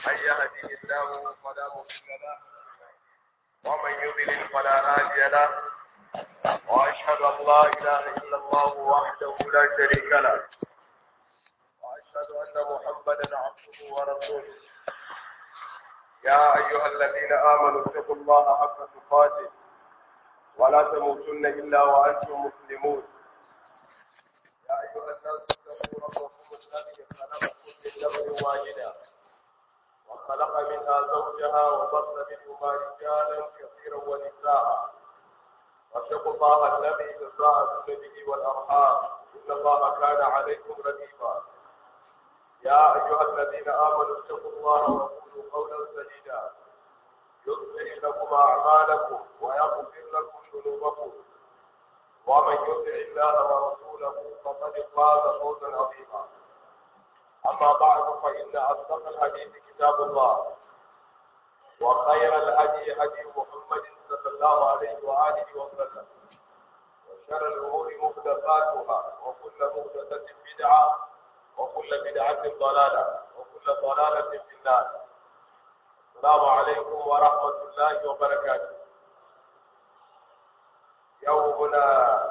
من يهده الله فلا مضل له ومن يضلل فلا هادي له واشهد ان لا اله الا الله وحده لا شريك له واشهد ان محمدا عبده ورسوله يا ايها الذين امنوا اتقوا الله حق تقاته ولا تموتن الا وانتم مسلمون يا ايها الناس اتقوا ربكم الذي خلقكم من نفس واحده وخلق منها زوجها وبث منهما رجالا كثيرا ونساء واتقوا الله الذي تساءلون به والارحام ان الله كان عليكم رقيبا يا ايها الذين امنوا اتقوا الله وقولوا قولا سديدا يصلح لكم اعمالكم ويغفر لكم ذنوبكم ومن يطع الله ورسوله فقد فاز فوزا عظيما اما بعد فان اصدق الحديث كتاب الله وخير الهدي هدي محمد صلى الله عليه واله وسلم وشر الامور محدثاتها وكل محدثه بدعه وكل بدعه ضلاله وكل ضلاله في النار السلام عليكم ورحمه الله وبركاته يومنا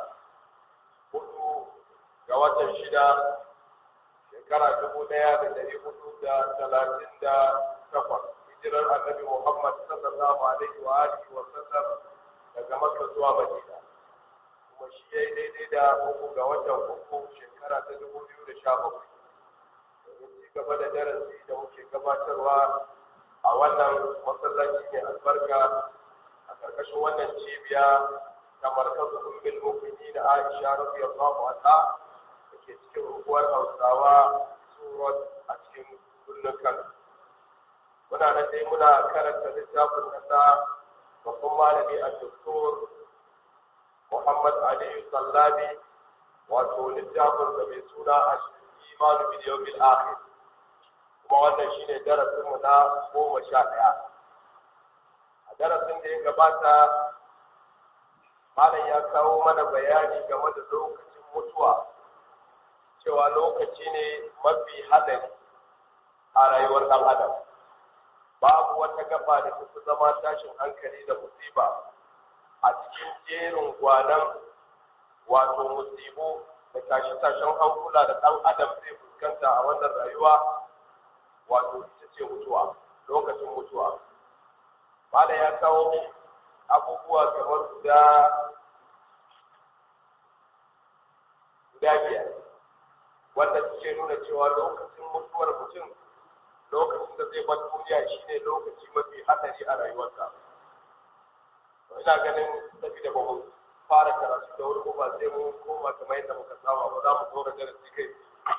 hudu ga watan shida shekara dubu ɗaya da dari hudu da talatin da takwas hijirar annabi Muhammad sallallahu alaihi wa alihi wa sallam daga Makka zuwa Madina kuma shi yayi daidai da uku ga watan uku shekara ta dubu biyu da sha bakwai domin ci gaba da darasi da muke gabatarwa a wannan masallaci mai albarka a ƙarƙashin wannan cibiya ta markazu ummul mu'minin Aisha radiyallahu anha da ke cikin unguwar Hausawa Surat a cikin birnin Kano muna nan dai muna karanta littafin nasa babban malami a doktor Muhammad Ali Sallabi wato littafin da mai suna a imanu bil yawmil akhir kuma wannan shine darasin mu na goma sha ɗaya a darasin da ya gabata malam ya kawo mana bayani game da lokacin mutuwa cewa lokaci ne mafi hadari a rayuwar ɗan adam babu wata gaba da tafi zama tashin hankali da musiba a cikin jerin gwanan wato musibu da tashe-tashen hankula da ɗan adam zai fuskanta a wannan rayuwa wato ita ce mutuwa lokacin mutuwa Bada ya kawo abubuwa kamar guda guda biyar wanda suke nuna cewa lokacin mutuwar mutum lokacin da zai bar duniya shine lokaci mafi hadari a rayuwarsa ina ganin saboda ba mu fara karatu da wuri ba sai mu koma kamar yadda muka saba ba za mu dora darasi kai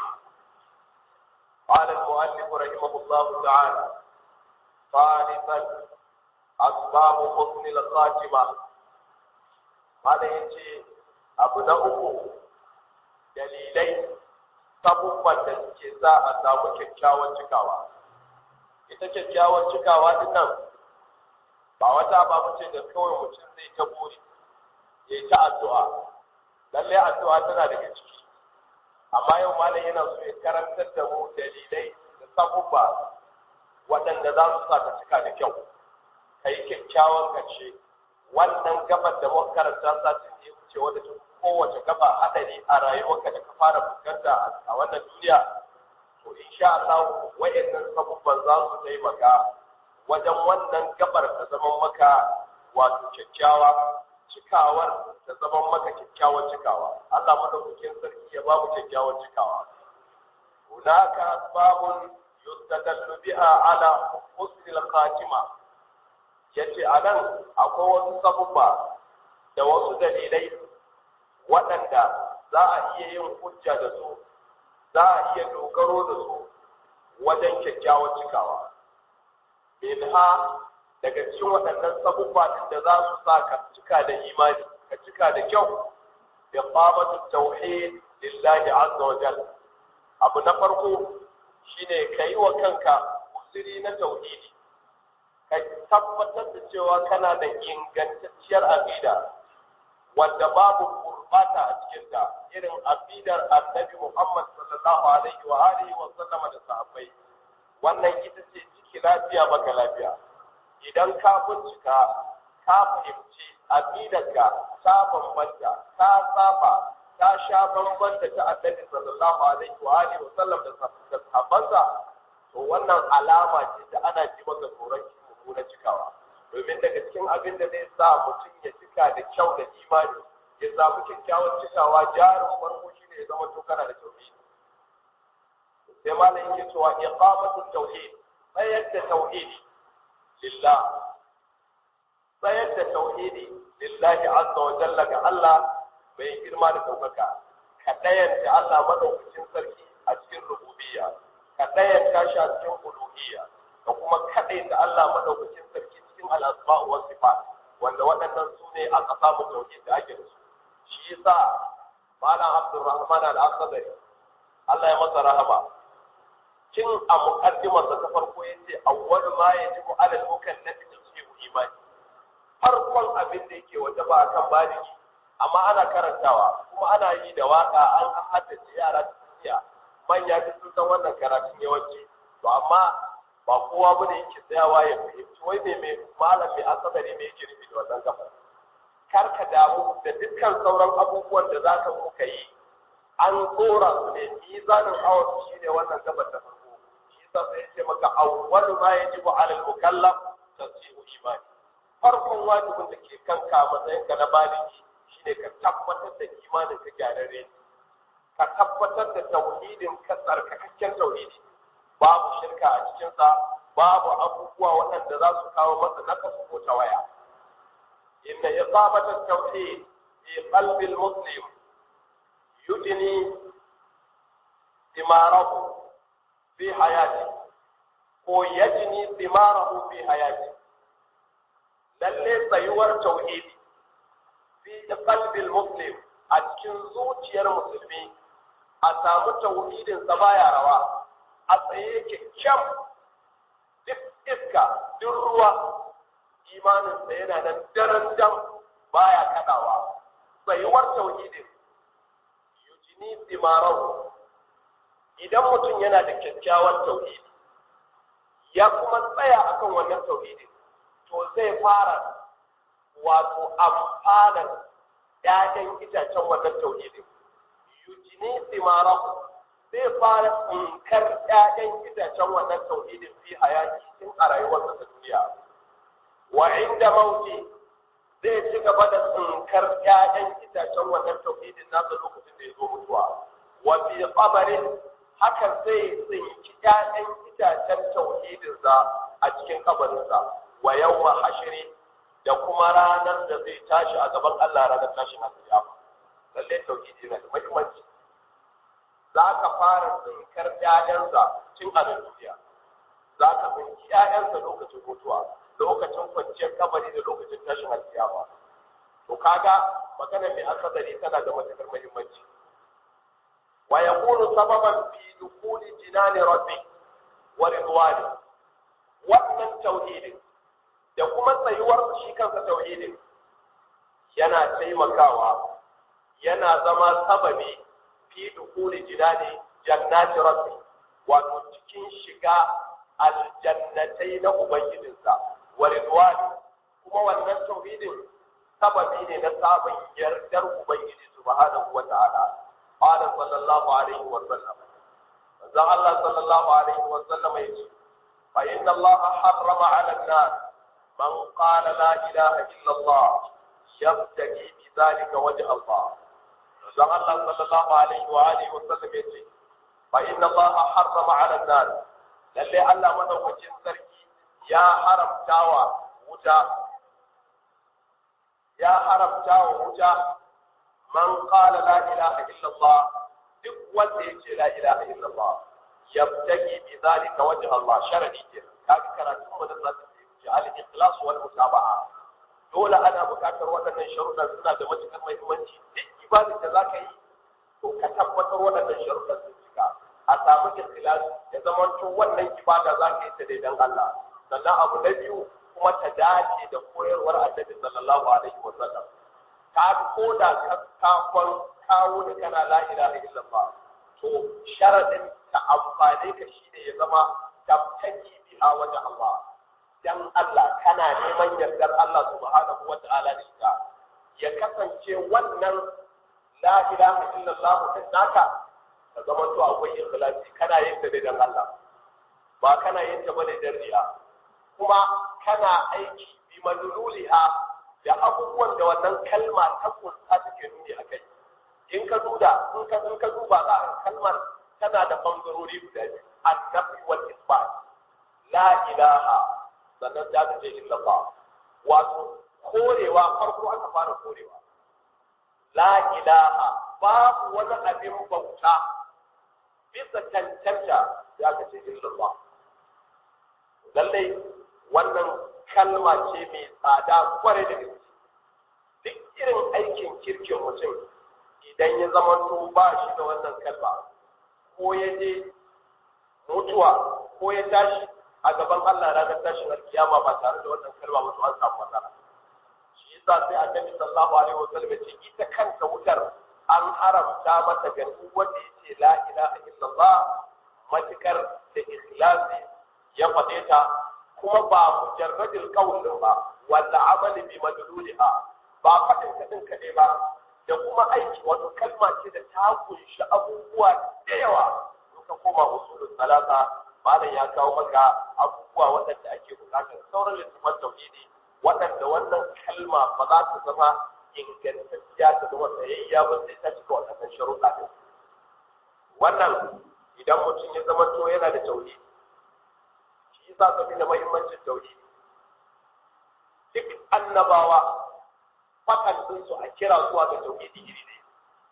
قال المؤلف رحمه الله تعالى ثالثا أسباب حسن الخاتمة هذا يجي أبو uku dalilai sabubban da suke sa a samu kyakkyawan cikawa ita kyakkyawan cikawa din nan ba wata ba ce da kawai mutum zai ta buri ya yi ta addu'a lallai addu'a tana daga ciki amma yau malam yana so ya karantar da mu dalilai da sabubba waɗanda za su sa ka cika da kyau ka yi kyakkyawan ƙarshe wannan gabar da muka karanta satin da ya wuce wadda ta kowace gaba hadari a rayuwarka da ka fara fuskanta a wannan duniya to insha Allah wayannan sabubban za su taimaka wajen wannan gabar ta zama maka wato kyakkyawa cikawar ta zama maka kyakkyawan cikawa Allah madaukakin sarki ya ba mu kyakkyawan cikawa hunaka asbabun yustadallu biha ala husnil khatima yace anan akwai wasu sabubba da wasu dalilai waɗanda za a iya yin hujja da su za a iya dogaro da su wajen kyakkyawar cikawa minha daga cikin waɗannan sabubba ɗin da za su sa ka cika da imani ka cika da kyau da qabatu tauhid lillahi azza wa jalla abu na farko shine kai wa kanka usiri na tauhidi ka tabbatar da cewa kana da ingantacciyar aqida wanda babu gurbata a cikinta irin aqidar annabi Muhammad sallallahu alaihi wa alihi wa sallama da sahabbai wannan ita ce ciki lafiya baka lafiya idan ka bincika ka fahimci aqidarka ta bambanta ta saba ta sha bambanta ta annabi sallallahu alaihi wa alihi wa sallam da sahabbansa to wannan alama ce da ana ji maka tsoron mummunan cikawa domin daga cikin abin da zai sa mutum ya cika da kyau da imani ya samu kyakkyawan cikawa jarin farko shine ya zama to kana da tauhidi sai malam yake cewa iqamatul tauhid tsayar da tauhidi lillah tsayar da tauhidi lillahi azza wa jalla ga Allah mai girma da daukaka ka dayanta Allah madaukakin sarki a cikin rububiyya ka dayanta shi a cikin uluhiyya ka kuma kadaita Allah madaukakin sarki cikin al-asma wa sifat wanda waɗannan su ne a ƙasa mu tauhid da ake da su shi yasa malam Abdulrahman al-Akhdari Allah ya masa rahama tun a muqaddimar ta farko yace awwal ma yajibu ala al-mukallafi tashihu imani farkon abin da yake waje ba akan baligi amma ana karantawa kuma ana yi da waka an haddace yara tsiya manya duk sun san wannan karatun yawanci to amma ba kowa bane yake tsayawa ya fahimci wai me mai malam mai asadari me yake nufi da wannan gaba kar ka damu da dukkan sauran abubuwan da zaka muka yi an tsora su ne mizanin awon shi ne wannan gabar da farko shi sa sai ce maka awwalu ma yajibu ala al-mukallaf tasihu imani farkon wajibin da ke kanka matsayin ka na baligi shine ka tabbatar da imanin ka gyararre ka tabbatar da tauhidin ka tsarkakakken tauhidi babu shirka a cikinsa babu abubuwa waɗanda za su kawo masa nakasu ko tawaya inna iqamata tauhid fi qalbi al-muslim yujni thimarahu fi hayati ko yajni thimarahu fi hayati lalle tsayuwar tauhidi fi qalbil muslim a cikin zuciyar musulmi a samu tauhidin sa baya rawa a tsaye yake kyam duk iska duk ruwa imanin sa yana nan daren dam baya kadawa tsayuwar tauhidin yujini dimarahu idan mutum yana da kyakkyawan tauhidi ya kuma tsaya akan wannan tauhidin to zai fara wato amfanar ‘ya'yan itacen wannan tauhidin. Yujini simarahu zai fara tsinkar ‘ya'yan itacen wannan tauhidin fi hayati tun a rayuwarsa ta duniya. Wa inda mauti zai ci gaba da tsinkar ‘ya'yan itacen wannan tauhidin nasa lokacin da ya zo mutuwa. Wa fi qabarin haka zai tsinki ‘ya'yan itacen tauhidinsa a cikin kabarinsa. wa yawma hashri da kuma ranar da zai tashi a gaban Allah ranar tashin alƙiyama lalle tauhidi yana da muhimmanci za ka fara tsinkar ƴaƴansa tun a nan duniya za ka tsinki ƴaƴansa lokacin mutuwa lokacin kwanciyar kabari da lokacin tashin alƙiyama to kaga magana mai asadari tana da matuƙar muhimmanci wa yakunu sababan fi dukuli jinani rabbi wa ridwani wannan tauhidin da kuma tsayuwar shi kansa tauhidin yana taimakawa yana zama sababi fi dukuli jinani jannati rabbi wato cikin shiga aljannatai na ubangijinsa wa ridwani kuma wannan tauhidin sababi ne na sabon yardar ubangiji subhanahu wa ta'ala qala sallallahu alaihi wa sallam manzon Allah sallallahu alaihi wa sallam yace fa inna Allah harrama 'ala an-nas من قال لا إله إلا الله يبتغي بذلك وجه الله dan Allah sallallahu alaihi wa alihi wa sallam yace fa inna Allah harrama 'ala an-nar lalle Allah madaukakin sarki ya haramtawa wuta ya haramtawa wuta man qala la ilaha illa Allah duk wanda yace la ilaha illa Allah yabtagi bi zalika wajh Allah sharadi ke kaga karatu mu da zaka yi al-ikhlas wal mutaba'a dole ana buƙatar waɗannan sharuɗan suna da matuƙar muhimmanci duk ibadar da zaka yi to ka tabbatar waɗannan sharuɗan sun cika a samu ikhlas ya zama to wannan ibada zaka yi ta daidan Allah sannan abu na biyu kuma ta dace da koyarwar annabi sallallahu alaihi wa sallam ka ko da ka kafon kawo da kana la ilaha illallah to sharadin ta amfane ka shine ya zama tabtaki bi biha wajha Allah dan Allah kana neman yardar Allah subhanahu wa ta'ala da ita ya kasance wannan la ilaha illallah din naka ka zama to akwai ikhlasi kana yin ta dan Allah ba kana yin ta bane dan riya kuma kana aiki bi madluliha da abubuwan da wannan kalma ta kunsa take nuni akai in ka duda in ka in ka duba za a kalmar tana da bangarori guda biyu annabi wal isbat la ilaha sannan za ka ce illallah wato korewa farko aka fara korewa la ilaha babu wani abin bauta bisa cancanta za ka ce illallah lallai wannan kalma ce mai tsada kwarai da gaske duk irin aikin kirkin mutum idan ya zama to ba shi da wannan kalma ko ya je mutuwa ko ya tashi a gaban Allah ranar tashin alkiyama ba tare da wannan kalma ba to an samu matsala shi yasa sai annabi sallallahu alaihi wasallam ya ce ita kanta wutar an haramta mata ga duk wanda yace la ilaha illallah matukar da ikhlasi ya faɗe ta kuma ba mujarradil qawl ba walla amali bi madluliha ba faɗin kadin kaɗai ba da kuma aiki wato kalma ce da ta kunshi abubuwa da yawa in ka koma usulul salata malam ya kawo maka abubuwa waɗanda ake buƙatar sauran littafan tauhidi waɗanda wannan kalma ba za ta zama ingantacciya ta zama tsayayya ba sai ta cika waɗannan sharuɗa ɗin wannan idan mutum ya zama to yana da tauhidi shi yasa saboda muhimmancin tauhidi duk annabawa fakan su a kira zuwa ga tauhidi iri ne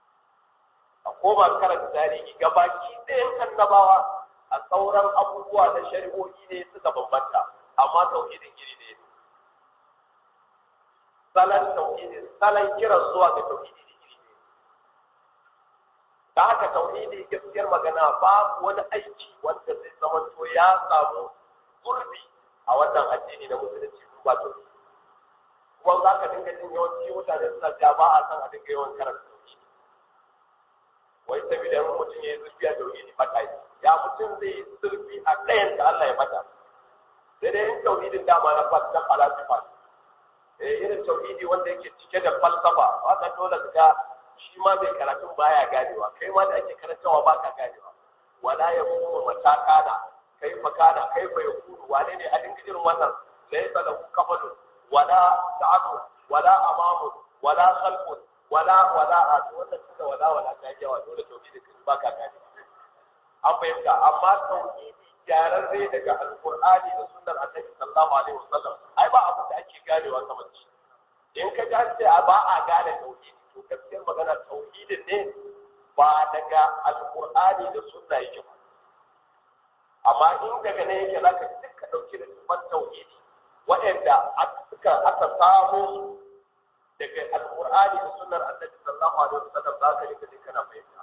a koma karanta tarihi gabaki ɗayan annabawa a sauran abubuwa na shari'o'i ne suka bambanta amma tauhidin iri ne salon tauhidi salon kiran zuwa ga tauhidi iri ne da haka tauhidi gaskiyar magana babu wani aiki wanda zai zama to ya samu gurbi a wannan addini na musulunci ba tauhidi kuma za ka dinga jin yawanci mutane suna cewa ba a san a dinga yawan karanta tauhidi wai saboda in mutum ya yi zurfi a tauhidi ba kai ya mutum zai yi zurfi a ɗayan da Allah ya mata sai dai in tauhidin dama na fas na falasifa eh irin tauhidi wanda yake cike da falsafa wanda dole ka ga shi ma mai karatun baya ganewa kai ma da ake karantawa ba ka ganewa wala ya kuma matakana kai fa kana kai fa yakunu wane ne a dinga irin wannan laysa lahu kafalun wala ta'atu wala amamu wala khalqun wala wala a wannan suka wala wala ta yawa dole tauhidi kan baka gane an fahimta amma tauhidi gyararre daga alqur'ani da sunnar annabi sallallahu alaihi wasallam ai ba abu da ake ganewa kamar shi in ka ga sai a ba a gane tauhidi to gaskiyar magana tauhidin ne ba daga alqur'ani da sunna yake ba amma in daga ne yake zaka duka dauki da tufan tauhidi waɗanda aka aka samu daga alqur'ani da sunnar annabi sallallahu alaihi wasallam za ka rika kana fahimta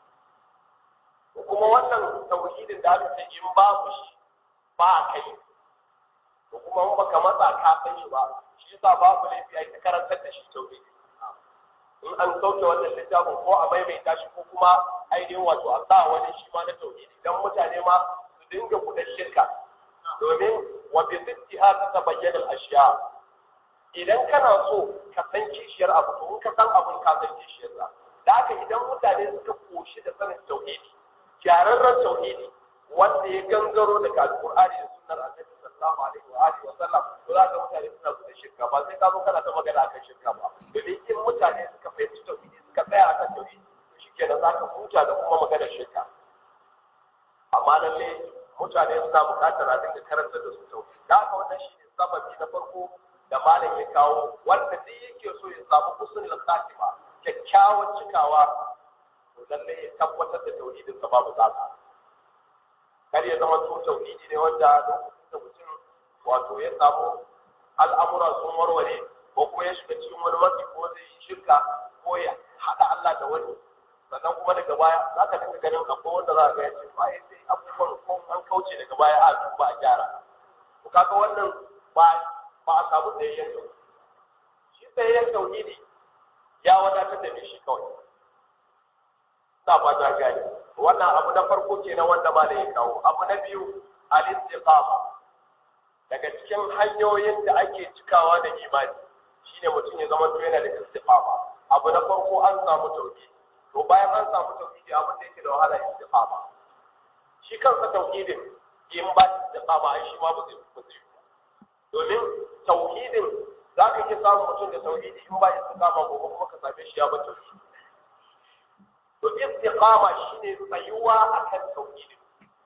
kuma wannan tauhidin da aka ce in babu shi ba kai to kuma in baka matsa ka san shi ba shi yasa babu laifi ai ta karantar da shi tauhidi in an sauke wannan littafin ko a maimaita shi ko kuma ainihin wato a sa wani shi ma na tauhidi dan mutane ma su dinga kudan shirka domin wa bi ziddiha tatabayyana al-ashya idan kana so ka san kishiyar abu to in ka san abun ka san kishiyar sa da haka idan mutane suka koshi da sanin tauhidi gyararren tauhidi wanda ya gangaro daga alqur'ani da sunnar annabi sallallahu alaihi wa alihi wa sallam to za ka mutane suna da shirka ba sai ka zo kana ta magana akan shirka ba domin in mutane suka fahimci tauhidi suka tsaya akan tauhidi to shikenan za ka huta da kuma maganar shirka amma lalle mutane suna buƙatar a dinga karanta da su tauhidi da haka wannan shi ne sababi na farko da malam ya kawo wanda duk yake so ya samu husnul khatima kyakkyawan cikawa to lalle ya tabbatar da tauhidin sa babu zaka kar ya zama to tauhidi ne wanda lokacin da mutum wato ya samu al'amura sun warware ko kuma ya shiga cikin wani matsi ko zai yi shirka ko ya haɗa Allah da wani sannan kuma daga baya za ka dinga ganin akwai wanda za ka ga ya ce ba sai abubuwan ko an kauce daga baya a duba a gyara to kaga wannan ba ba a samu tsayayyen tauhidi shi tsayayyen tauhidi ya wadatar da shi kawai sa fata gani wannan abu na farko kenan wanda ma da ya kawo abu na biyu al-istiqama daga cikin hanyoyin da ake cikawa da imani shine mutum ya zama yana da istiqama abu na farko an samu tauhidi to bayan an samu tauhidi abin da yake da wahala istiqama shi kansa tauhidin in ba istiqama ai shi ma ba zai ba zai domin tauhidin za ka iya samun mutum da tauhidi in ba istiqama ko kuma ka same shi ya ba tauhidi to istiqama shine tsayuwa akan tauhidin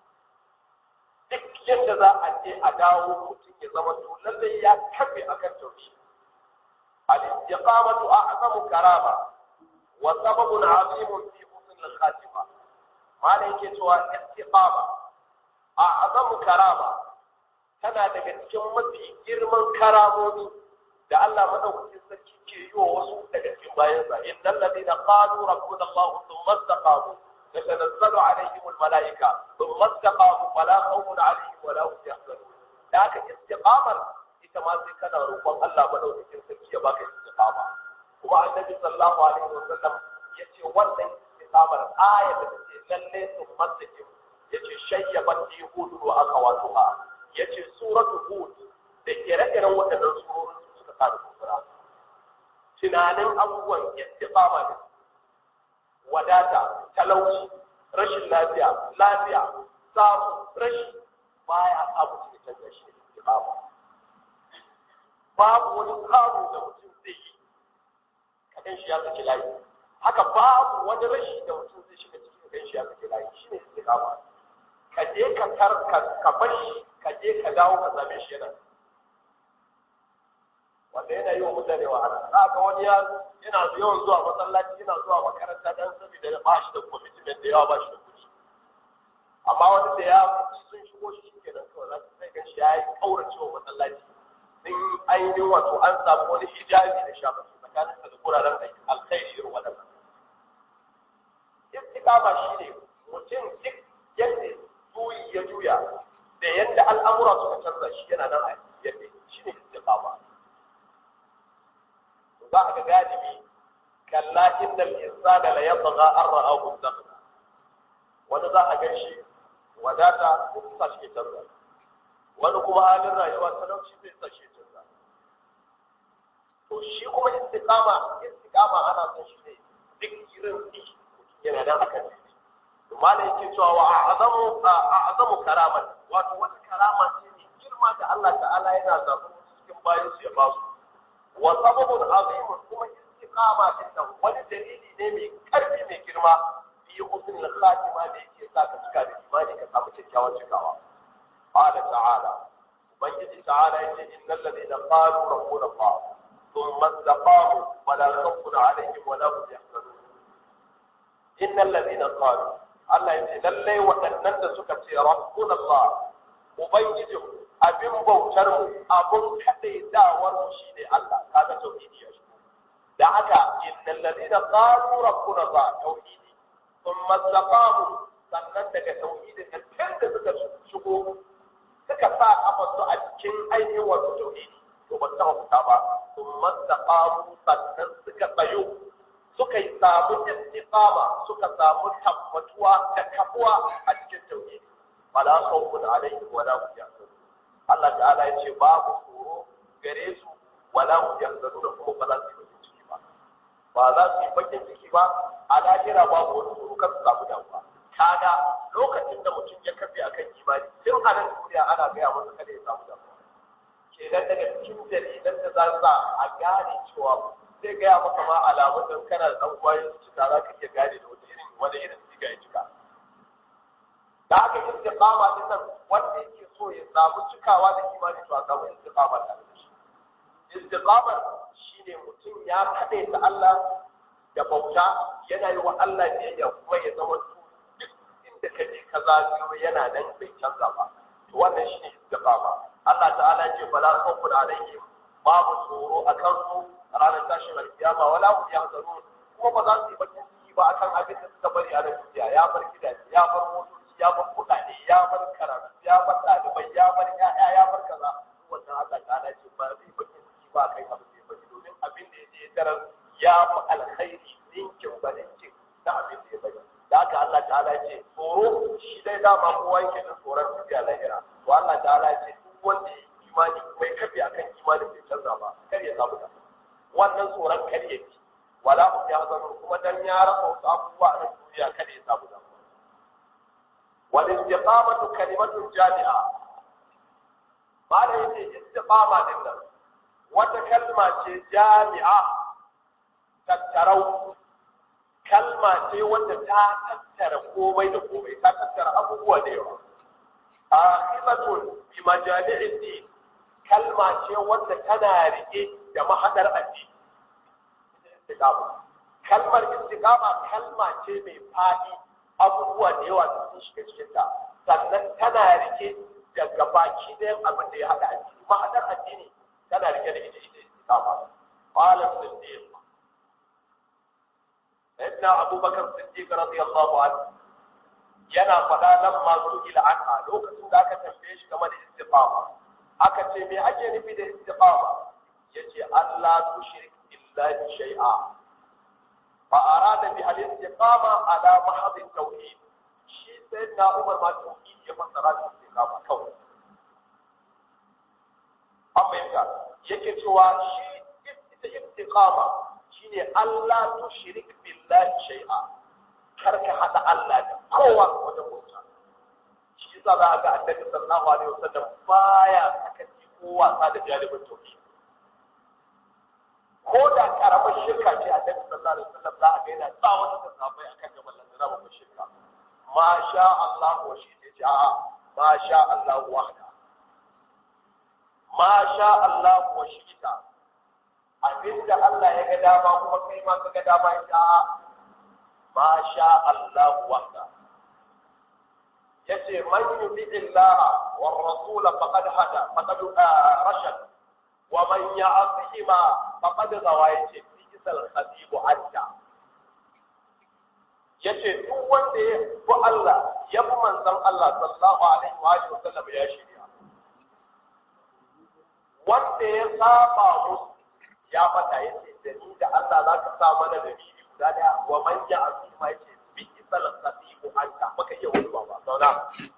duk yadda za a je a dawo mutum ya zama to lallai ya kafe akan tauhidi al-istiqamatu a'zamu karama wa sababun 'azimun fi husn al-khatima mala yake cewa istiqama a'zamu karama tana daga cikin mafi girman karamomi da Allah madaukakin sarki ke yi wa wasu daga cikin bayansa innal ladina qalu rabbuna Allah thumma istaqamu تتنزل عليهم الملائكة ثم استقاموا فلا خوف عليهم ولا هم يحزنون ذاك استقامة ita ma sai kana roƙon Allah madaukakin sarki ya baka istiqama kuma annabi sallallahu alaihi wasallam yace wannan istiqamar aya da take lalle sun masakin yace shayyaban fi hud wa akhawatuha yace suratu hud da ire-iren waɗannan surorin suka kada kufura tunanin abubuwan istiqama ne wadata talauci rashin lafiya lafiya samu rashi baya sa mutum ya canza shi istiqama babu wani samu da mutum zai yi kadan shi ya saki layi haka babu wani rashi da mutum zai shiga cikin kadan shi ya saki layi shine istiqama ka je ka tar ka bar shi ka je ka dawo ka same shi yana wanda yana yi wa mutane wahala za ga wani ya yana yawan zuwa masallaci yana zuwa makaranta dan saboda ba shi da commitment da yawa ba shi da kuɗi amma wani da ya sun shigo shi ke nan kawai za su sai gan shi ya yi kaurace wa masallaci sun ainihin wato an samu wani hijabi da shafa tsakanin da guraren aiki alkhairi irin waɗannan istiqama shine mutum duk yadda juyi ya juya da yadda al'amura suka canza shi yana nan a yadda shine istiqama za a ga galibi kalla innal insana la yatgha an ra'ahu istaghna wani za a gan shi wadata ko sa shi canza wani kuma halin rayuwa talauci zai sa shi canza to shi kuma istiqama istiqama ana son shi ne duk irin shi yana nan akan shi to malai yake cewa wa a'zamu a'zamu karaman wato wata karama ce ne girma da Allah ta'ala yana zaɓar cikin bayan su ya ba su wa sababun azimun kuma istiqama din nan wani dalili ne mai karfi mai girma fi husnul khatima da yake sa ka cika da imani ka samu kyakkyawan cikawa qala ta'ala ubangiji ta'ala yace innal ladina qalu rabbuna allah thumma istaqamu fala khawfun alaihim wala hum yahzanun innal ladina qalu Allah yace lalle waɗannan da suka ce rabbuna allah ubangijinmu abin bautar mu abun kadaitawar mu shine Allah kaga tauhidi ya shigo da haka innal ladina qalu rabbuna Allah tauhidi thumma istaqamu sannan daga tauhidi da tun da suka shigo suka sa kafarsu a cikin ainihin wato tauhidi to ba ta fita ba thumma istaqamu sannan suka tsayo suka yi samu istiqama suka samu tabbatuwa da kafuwa a cikin tauhidi fala khawfun alaihim wala hum yahzanun Allah ta'ala ya ce babu tsoro gare su wala hum yahzanun kuma ba za su yi bakin ciki ba ba za su yi bakin ciki ba a lahira babu wani tsoro kan su samu damuwa kaga lokacin da mutum ya kafe akan imani tun a nan duniya ana gaya masa kada ya samu damuwa kenan daga cikin dalilan da za sa a gane cewa zai gaya maka ma alamun don kana da ɗan kwayoyin cuta za ka iya gane da wani irin wani irin siga ya cika da aka yi istiqama din nan wanda yake so ya samu cikawa da imani to a samu istiqama da shi istiqama shine mutum ya kade ta Allah da bauta yana yi wa Allah biyayya kuma ya zama duk inda ka je ka zagayo yana nan bai canza ba to wannan shine istiqama Allah ta'ala ya ce bala khawfun alaihim babu tsoro akan su ranar tashin alkiyama wala hum yahzanun kuma ba za su yi bakin ciki ba akan abin da suka bari a nan duniya ya bar gidaje ya bar motoci ya bar kuɗaɗe ya bar karatu ya bar ɗalibai ya bar ƴaƴa ya bar kaza wannan Allah ta'ala ce ba zai bakin ciki ba kai abin da ya bari domin abin da ya je tarar ya fi alkhairi ninkin ba ninkin da abin da ya bari da haka Allah ta'ala ce tsoro shi dai dama kowa yake da tsoron tafiya lahira to Allah ta'ala ce duk wanda ya dan ya rasa wasu abubuwa a duniya kada ya samu damuwa wal istiqamatu kalimatun jami'a mala yace istiqama din nan wata kalma ce jami'a tattarau kalma ce wanda ta tattara komai da komai ta tattara abubuwa da yawa akhibatun bi majami'id din kalma ce wanda tana rike da mahadar addini istiqama kalmar istiqama kalma ce mai fadi abubuwa da yawa sun shiga cikin ta sannan tana rike da gabaki ɗayan abin da ya haɗa addini mahadar addini tana rike da ita ita istiqama qala siddiq sayyidina abubakar siddiq radiyallahu anhu yana faɗa nan masu ila anha lokacin da aka tambaye shi game da istiqama aka ce me ake nufi da istiqama yace Allah tushrik billahi shay'a fa arada bi al-istiqama ala mahd at-tauhid shi sayyidina Umar ma tauhid ya fassara da istiqama kawai amma yake cewa shi ita istiqama shine Allah tushrik billahi shay'a kar ka hada Allah da kowa wajen bauta shi yasa za ga annabi sallallahu alaihi wasallam baya sakaci ko wasa da jalibin tauhid ko da karamar shirka ce annabi sallallahu alaihi wasallam za a ga yana tsawon da sahabbai akan gaban lanzara babbar shirka ma sha Allah wa shi ne ja'a ma sha Allah wahda ma sha Allah wa shi ta abinda Allah ya ga dama kuma kai ma ka ga dama ya ma sha Allah wahda yace man yuti Allah wa rasul faqad hada faqad rashad wa man ya'sihima faqad gawa yace fisal khatib anta yace duk wanda ya bi Allah ya bi manzon Allah sallallahu alaihi wa alihi wasallam ya shirya wanda ya saba musu ya fata yace da ni da Allah zaka sa mana da bibi guda daya wa man ya'sihima yace fisal khatib anta baka iya wani ba zauna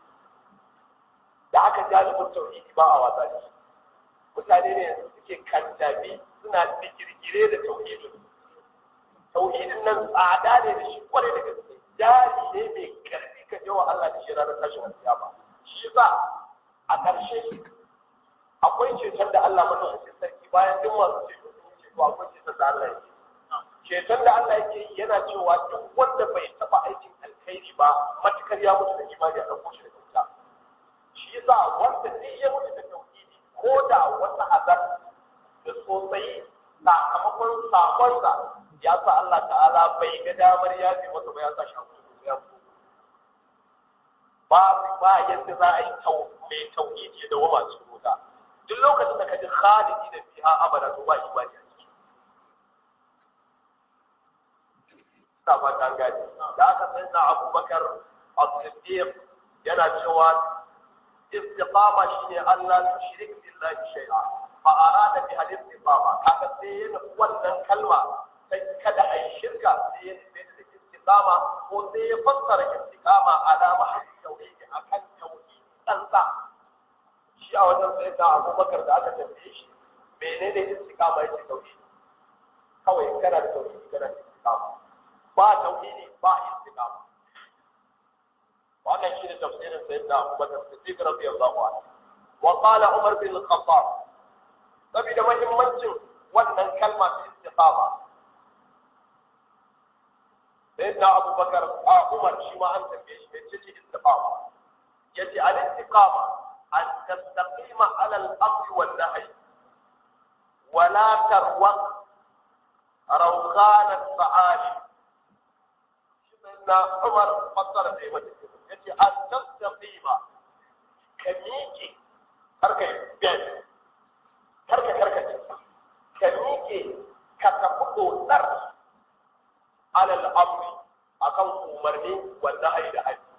da aka jalibin tauhidi ba a wasa da shi mutane ne suke kantabi suna digirgire da tauhidin tauhidin nan tsada ne da shi kwarai da gaske jari ne mai karfi ka jawa Allah da shi ranar tashin alkiyama shi yasa a ƙarshe akwai ceton da Allah madaukakin sarki bayan duk masu ceto sun yi ceto akwai ceton da Allah yake ceton da Allah yake yi yana cewa duk wanda bai taɓa aikin alkhairi ba matukar ya mutu da imani a ɗauko shi da wuta shi yasa wanda duk ya mutu da tauhidi ko da wata azar da sosai sakamakon sakonsa ya sa Allah ta'ala bai ga damar ya fi masa ba ya sa shi a kusa ya fito ba ba yadda za a yi mai tauhidi da wama cikin wuta duk lokacin da ka ji khalidi da fiha abada to ba imani a ciki ta fata an gani da aka san na abubakar as-siddiq yana cewa istiqama shine Allah tushrik billahi shay'a fa arada bi al-istiqama kaga sai yana wannan kalma sai kada ai shirka sai ya nufi da istiqama ko sai ya fassara istiqama ala mahallin tauhidi akan tauhidi tsantsa shi a wajen sai da Abubakar da aka tambaye shi menene istiqama yake tauhidi kawai kana da tauhidi kana da istiqama ba tauhidi ba istiqama wannan shine tafsirin sayyidina Abubakar Siddiq radiyallahu anhu wa qala Umar bin Al-Khattab saboda muhimmancin wannan kalma ta istiqama sayyidina Abubakar a Umar shi ma an tambaye shi me ce istiqama yace al-istiqama an tastaqima ala al-amr wal nahy wa la tarwaq rawqan al-sa'ali shi sayyidina Umar fassara da yake yace an tastaqima ka miƙe karka ben karka karka ka miƙe ka tafi dotsar alal amri akan umarni wanda ai da haji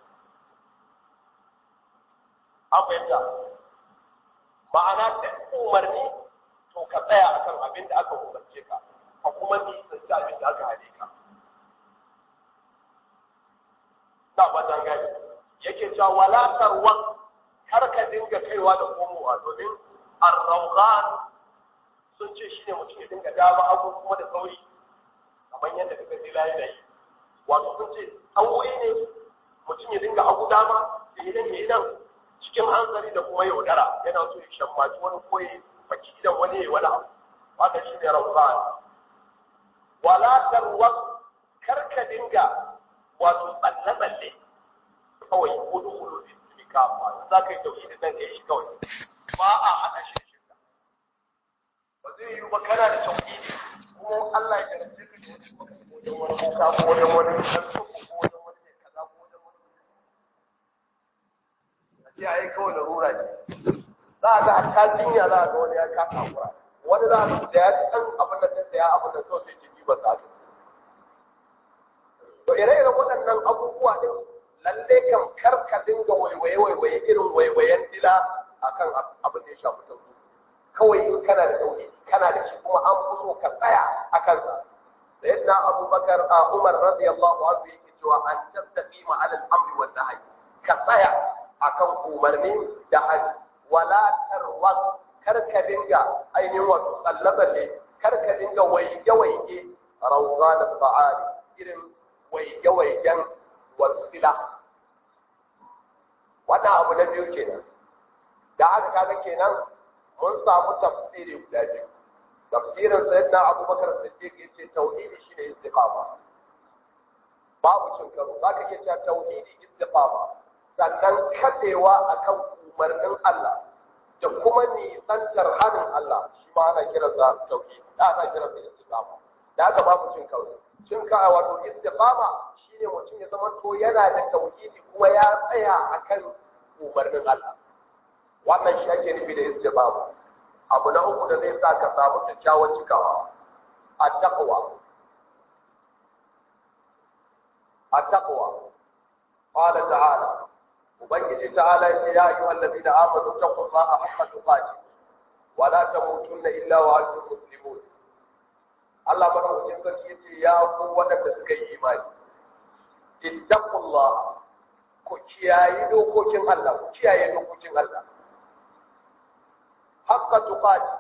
an fahimta ma'ana duk umarni to ka tsaya akan abin da aka umarce ka ka kuma nisanci abin da aka hane ka ta ba ta gani yake cewa wala tarwa kar ka dinga kaiwa da komowa domin ar-rawgan sun ce shine mutum ya dinga dama abu kuma da sauri kamar yadda kaga dila yana yi wato sun ce aure ne mutum ya dinga hagu dama da yi nan ya yi nan cikin hanzari da kuma yaudara yana so ya shammaci wani koyi baki idan wani ya yi wani abu wanda shi ne rauƙan wala tarwas karka dinga wato tsalle-tsalle kawai kudu kudu ne kafa za ka yi tauhidin nan ka yi shi kawai ba a haɗa shi da shirka ba zai yi ba kana da tauhidi kuma Allah ya jarabce ka da wajen wani kuka ko wajen wani kalko ko wajen wani mai kaza ko wajen wani a ce ai kawai larura ne za a ga hatta jinya za a ga wani ya kasa hakura wani za a ga da ya ci ɗan abin da ta saya abin da kawai sai jiki ba sa to ire-iren waɗannan abubuwa ɗin lalle kan karka dinga waiwaye-waiwaye irin waiwayen dila akan abin da ya shafi tauhidi kawai in kana da tauhidi kana da shi kuma an fi so ka tsaya a kansa sayyidina abubakar a umar radiyallahu anhu yake cewa an tastaqima ala al-amri wa nahy ka tsaya akan umarni da hali wala tarwas kar ka dinga ainihin wato tsallaballe kar ka dinga waige-waige rawza da fa'ali irin waige-waigen wasila wannan abu na biyu kenan da haka kaga kenan mun samu tafsiri guda biyu tafsirin sayyidina abubakar siddiq yace tauhidi shine istiqama babu cin karo zaka iya cewa tauhidi istiqama sannan kadewa akan umarnin Allah da kuma nisantar hannun Allah shi ma ana kiransa tauhidi da ana kiransa istiqama da haka babu cin karo cin ka wato istiqama shine mutum ya zama to yana da tauhidi kuma ya tsaya akan umarnin Allah wannan shi ake nufi da istiqama abu na uku da zai sa ka samu kyakkyawan cikawa at-taqwa at-taqwa qala ta'ala ubangiji ta'ala ya ya ayyuhal ladina amanu taqullaha haqqa tuqatih wa la tamutunna illa wa antum muslimun Allah madaukakin sarki yace ya ku waɗanda suka yi imani ittaqullah ku kiyaye dokokin Allah ku kiyaye dokokin Allah haqqa tuqati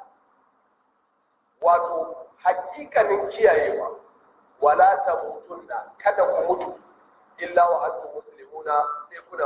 wato hakikanin kiyayewa wala tamutunna kada ku mutu illa wa antum muslimuna sai kuna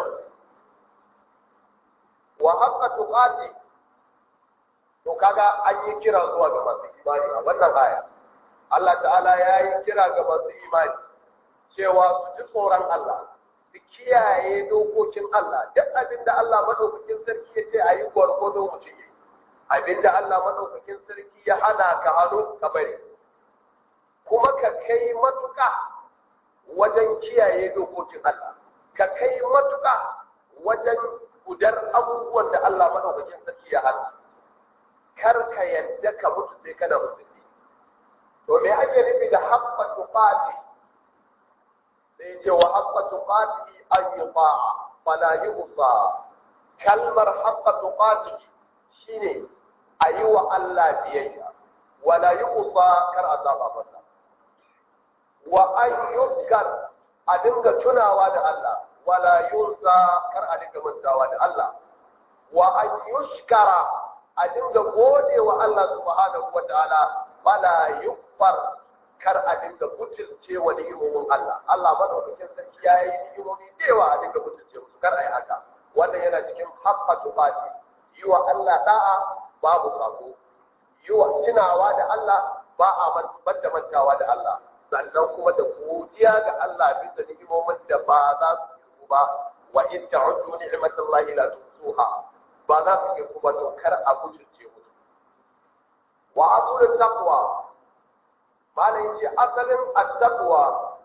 wa haqqa tuqati to kaga an yi kira zuwa ga masu imani a wannan aya Allah ta'ala ya yi kira ga masu imani cewa su ji tsoron Allah su kiyaye dokokin Allah duk abin da Allah madaukakin sarki ya ce a yi gwargwado mutum yi abin da Allah madaukakin sarki ya hana ka hannu ka bari kuma ka kai matuƙa wajen kiyaye dokokin Allah ka kai matuƙa wajen gudar abubuwan da Allah madaukakin sarki ya hana kar ka yadda ka mutu sai kana musulmi to me ake nufi da haqqa tuqati sai ce wa haqqa tuqati an yuta'a fala yusa kalmar haqqa tuqati shine ayi wa Allah biyayya wala yusa kar azaba masa wa an yuzkar a dinga tunawa da Allah wala yunsa kar a dinga mantawa da Allah wa an yushkara a dinga gode wa Allah subhanahu wa ta'ala bala yukfar kar a dinga butulce wa ni'imomin Allah Allah madaukakin sarki ya yi ni'imomi da yawa a dinga butulce musu kar a yi haka wannan yana cikin haqqa tufati yi wa Allah da'a babu sako yi wa tunawa da Allah ba a man da mantawa da Allah sannan kuma da godiya ga Allah bisa ni'imomin da ba za su yi ba wa in ta'uddu ni'matallahi la tuhsuha ba za su yi kuma to kar a butulce musu wa asulul taqwa malam yace asalin at-taqwa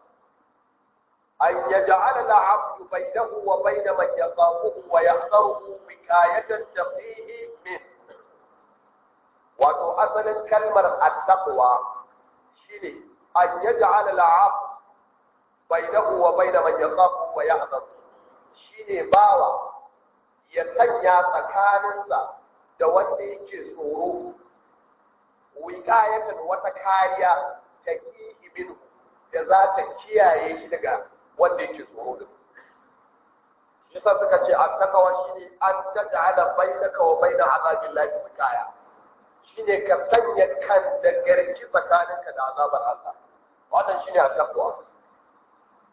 an yaj'ala al-'abdu bainahu wa bain man yaqafuhu wa yahdaruhu wikayatan taqihi min wato asalin kalmar at-taqwa shine an yaj'ala al-'abdu bainahu wa bain man yaqafuhu wa yahdaruhu shine bawa ya sanya tsakaninsa da wanda yake tsoro wikayatan wata kariya ta kihi minhu da za ta kiyaye shi daga wanda yake tsoro da shi yasa suka ce an takawa shi ne an taj'ala bainaka wa baina azabillahi wikaya shine ka sanya kan da garki tsakaninka da azabar Allah wannan shine at-taqwa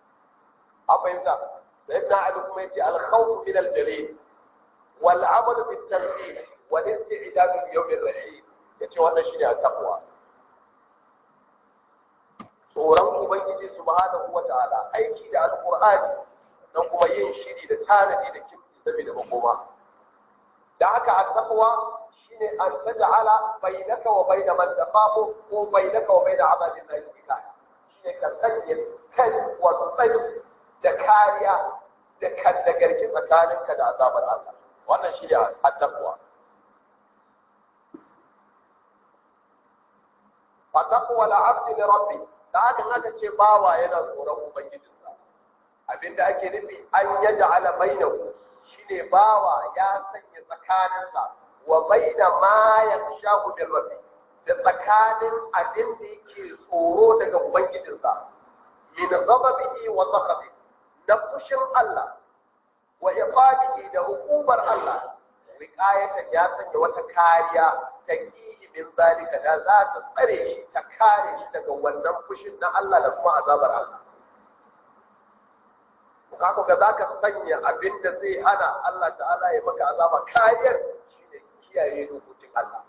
a fahimta sayyidina ali kuma yace al-khawf min al-jalil wal amal bit tanzih wal isti'dad li yawm ar-rahim yace wannan shine at-taqwa tsoron ubangiji subhanahu wata'ala aiki da alqur'ani dan kuma yin shiri da tanadi da kimti saboda makoma da haka at-taqwa shine an taj'ala bainaka wa bain man taqamu ko bainaka wa bain abadin lahi shine ka sanya kai wato tsayi da kariya da kan da garki tsakaninka da azabar Allah wannan shine at-taqwa fa taqwa al-'abd li rabbi da haka aka ce bawa yana tsoron ubangijinsa abinda ake nufi an yaj'ala bainahu shine bawa ya sanya tsakaninsa wa baina ma yakshahu bil rabbi da tsakanin abin da yake tsoro daga ubangijinsa min ghadabihi wa sakhatihi da fushin Allah wa iqabihi da hukumar Allah wiqayatan ya sanya wata kariya ta kiyi min zalika da za ta tsare shi ta kare shi daga wannan fushin na Allah da kuma azabar Allah kako ga zaka sanya abin da zai hana Allah ta'ala ya maka azaba kariyar shine kiyaye dokokin Allah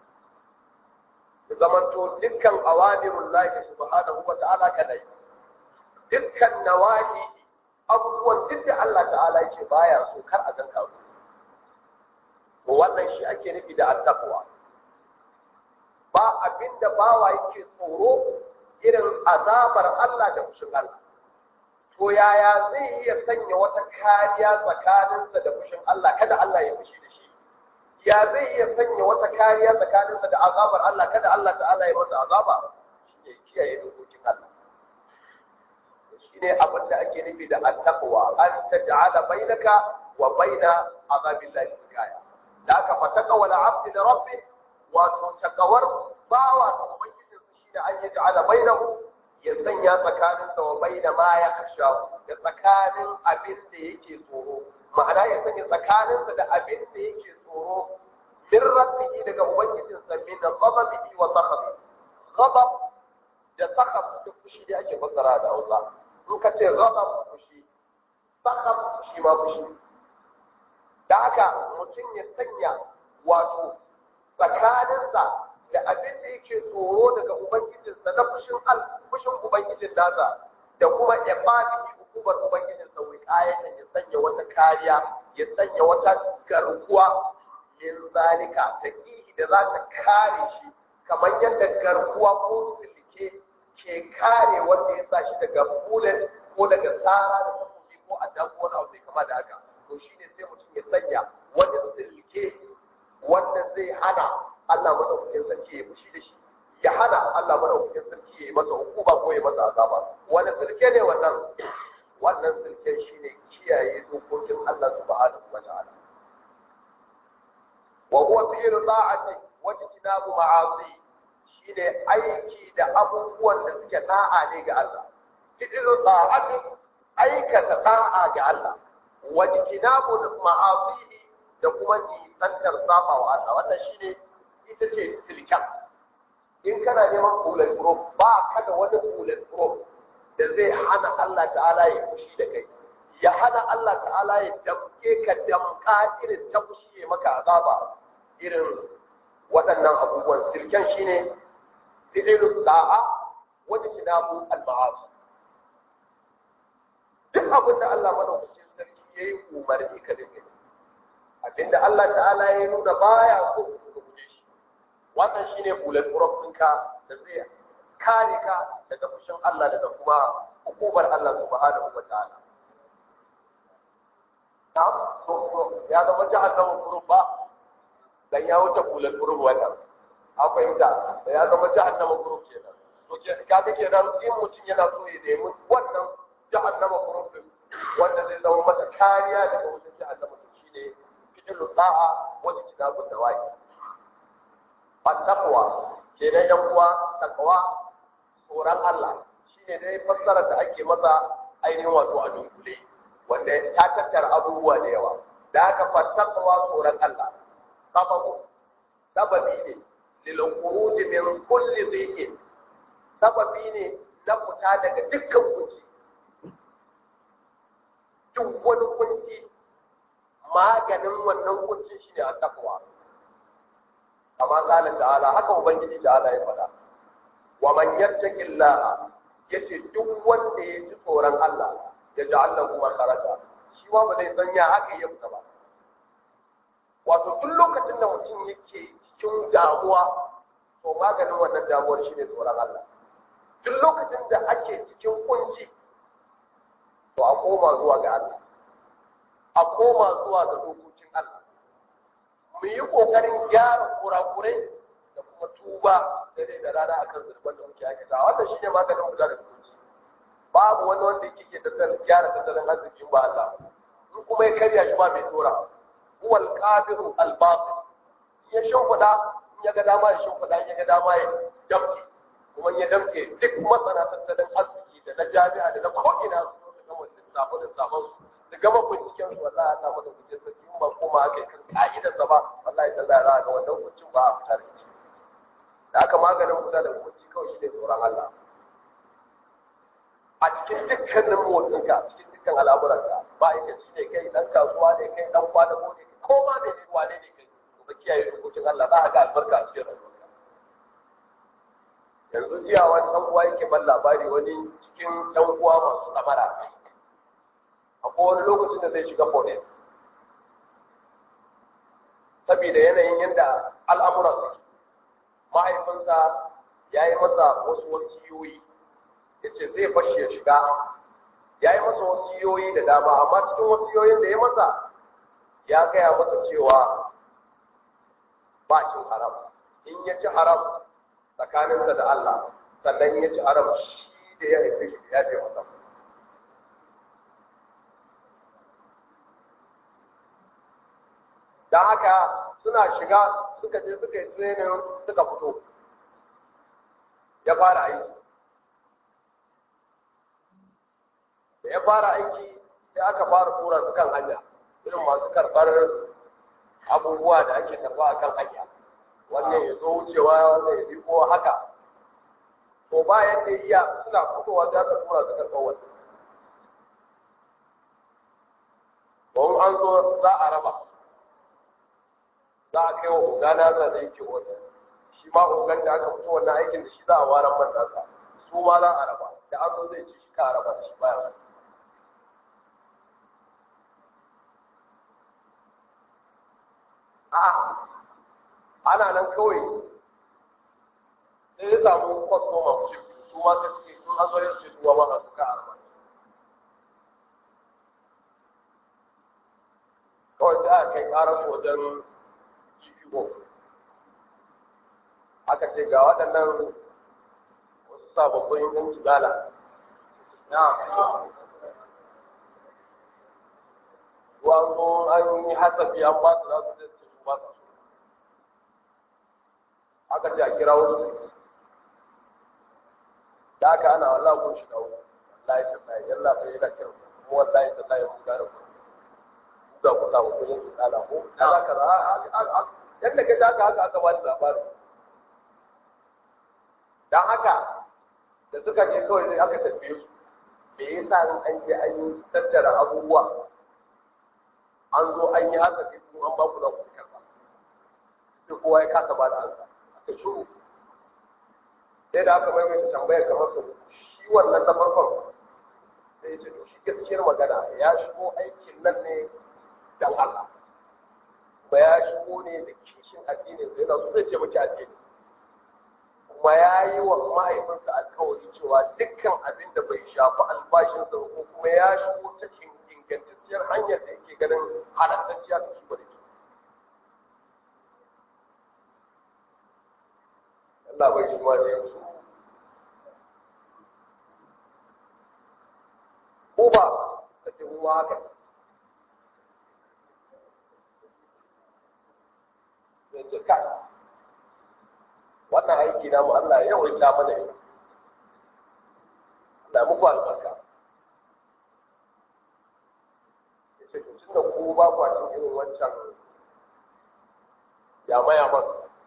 zamanto dukkan awamirul lahi subhanahu wa ta'ala kana yi dukkan nawahi abubuwan duk da Allah ta'ala yake baya so kar a ganka su to wannan shi ake nufi da attaqwa ba abinda bawa yake tsoro irin azabar Allah da fushin Allah to yaya zai iya sanya wata kariya tsakaninsa da fushin Allah kada Allah ya fushi da shi ya zai iya sanya wata kariya tsakaninsa da azabar Allah kada Allah ta'ala ya masa azaba shine kiyaye dokokin Allah shine abin da ake nufi da attaqwa an taj'ala bainaka wa baina azabillahi kaya da aka fataka wala abdi da rabbi wato takawar bawa da ubangijin shi da an yaj'ala bainahu ya sanya tsakaninsa wa baina ma ya kasha da tsakanin abin da yake tsoro ma'ana ya sanya tsakaninsa da abin da yake tsoro min rabbihi daga ubangijinsa min ghadabihi wa sakhabi ghadab da sakhab duk fushi da ake fassara da Hausa in ka ce ghadab fushi sakhab fushi ma fushi da haka mutum ya sanya wato tsakaninsa da abin da yake tsoro daga ubangijinsa na fushin al fushin ubangijin nasa da kuma ibadihi hukumar ubangijinsa wai ayatan ya sanya wata kariya ya sanya wata garkuwa min zalika ta kihi da za ta kare shi kamar yadda garkuwa ko silke ke kare wanda ya sa shi daga bullet ko daga tsara da takobi ko a dan wani abu mai kama da haka to shine sai mutum ya sanya wani silke wanda zai hana Allah madaukakin sarki ya fushi da shi ya hana Allah madaukakin sarki ya yi masa hukuma ko ya masa azaba wani silke ne wannan wannan silke shine kiyaye dokokin Allah subhanahu wa ta'ala wa huwa fi rida'ati wa tinabu ma'asi shine aiki da abubuwan da suke da'a ne ga Allah cikin da'ati aikata da'a ga Allah wa tinabu ma'asi da kuma nisantar saba wa Allah wannan shine ita ce silkan in kana neman bullet proof ba ka da wani bullet proof da zai hana Allah ta'ala ya fushi da kai ya hana Allah ta'ala ya damke ka damka irin ta fushi ya maka azaba irin waɗannan abubuwan silken shine fi'ilu da'a wanda kinabu al-ma'asi duk abin da Allah madaukakin sarki yayi umarni ka dinga abinda Allah ta'ala ya nuna baya so ka guje shi wannan shine bullet proof ɗinka da zai kare ka daga fushin Allah daga kuma hukumar Allah subhanahu wa ta'ala na'am so so ya zama jahannama proof ba dan ya wuce bullet proof wannan an fahimta da ya zama jahannama proof kenan to kaga kenan in mutum yana so ya nemi wannan jahannama proof din wanda zai zama masa kariya daga wucin jahannama shine fi'lu da'a wani kitabun da waki at-taqwa kenan yan uwa taqwa tsoron Allah shine dai fassarar da ake masa ainihin wato a dunkule wanda ta tattara abubuwa da yawa da aka fattaqwa tsoron Allah sababu sababi ne lil khuruj min kulli dhiqin sababi ne na fita daga dukkan kunci duk wani kunci maganin wannan kunci shine a takwa kama kala ta'ala haka ubangiji ta'ala ya faɗa wa man yattaqillaha yace duk wanda ya ji tsoron Allah ya ja'al lahu makharaja shi ma ba zai sanya haka ya fita ba wato duk lokacin da mutum yake cikin damuwa to maganin wannan damuwar shine tsoron Allah duk lokacin da ake cikin kunci to a koma zuwa ga Allah a koma zuwa ga dokokin Allah mu yi kokarin gyara kurakurai da kuma tuba dare da rana akan zurban da muke aikata wannan shine maganin kula da kunci babu wani wanda yake ke tattalin gyara tattalin arzikin ba Allah in kuma ya karya shi ba mai tora huwal qadiru al batil ya shimfida in ya ga dama ya shimfida in ya ga dama ya damke kuma ya damke duk masana tattalin arziki da na jami'a da na ko'ina su su gama lissafo da sabon su da gama binciken su wallahi Allah mada kuce sarki in ba koma aka yi kan ka'idar sa ba wallahi ta zara ga wannan hukuncin ba a fitar da shi da aka maganin kula da hukunci kawai shi ne tsoron Allah a cikin dukkanin motsinka cikin dukkan al'amuranka ba ita shi ne kai dan kasuwa ne kai dan kwadago ne ko ma ne ne wane ne kai ba kiyaye dokokin Allah za a ga albarka a cikin rayuwarka yanzu jiya wani ɗan uwa yake ban labari wani cikin ɗan uwa masu tsamara akwai wani lokacin da zai shiga police saboda yanayin yadda al'amuran su mahaifinsa ya yi masa wasu wasiyoyi ya ce zai bashi ya shiga ya yi masa wasiyoyi da dama amma cikin wasiyoyin da ya masa ya gaya masa cewa ba cin haram in ya ci haram tsakaninsa da Allah sannan ya ci haram shi da ya haife shi ya ce masa don haka suna shiga suka je suka yi training suka fito ya fara aiki da ya fara aiki sai aka fara tura su kan hanya irin masu karɓar abubuwa da ake karɓa a kan hanya wannan ya zo wucewa wannan ya biko haka to bayan da iya suna fitowa za ka tura su karɓar wani don an zo za a raba za a kai wa ogana za da yake wani shi ma ogan da aka fito wannan aikin da shi za a ware matasa su ma za a raba da an zo zai ci shi ka raba da shi baya a'a ana nan kawai sai ya samu kwastoma su ma sai suke sun an zo yin su duwa ma a suka arba kawai sai aka kai karar wajen GPO aka ce ga waɗannan wasu sababbin yan jigala na ruwan zo an yi hasafi an ba su za su zai su ba su aka ce a kira wasu da aka ana wallah kun shi dawo wallahi tallahi yalla bai yana kira kuma wallahi tallahi mun gane ku da ku samu kun yi tsala ko kaza kaza yadda ka haka haka aka ba da labarin dan haka da suka je kawai sai aka tafiye su me yasa in an je an yi tattara abubuwa an zo an yi haka sai kuma an ba ku za ku karba sai kowa ya kasa ba da ansa aka shuru sai da aka maimaita tambayar kamar su shi wannan na farkon sai ce to shi gaskiyar magana ya shigo aikin nan ne dan Allah kuma ya shigo ne da kishin addinin sai na so zai ce miki addini kuma ya yi wa mahaifinsa alkawari cewa dukkan abin da bai shafi albashinsa ko kuma ya shigo ta ingantacciyar hanyar da yake ganin halattacciya ta shigo da ke Allah bai shi ma da yanzu ko ba ka ce kuma haka sai ce kai wannan aiki na mu Allah ya yawaita mana yi Allah muku albarka ya ce to tun da ku ba ku cikin irin wancan yama-yaman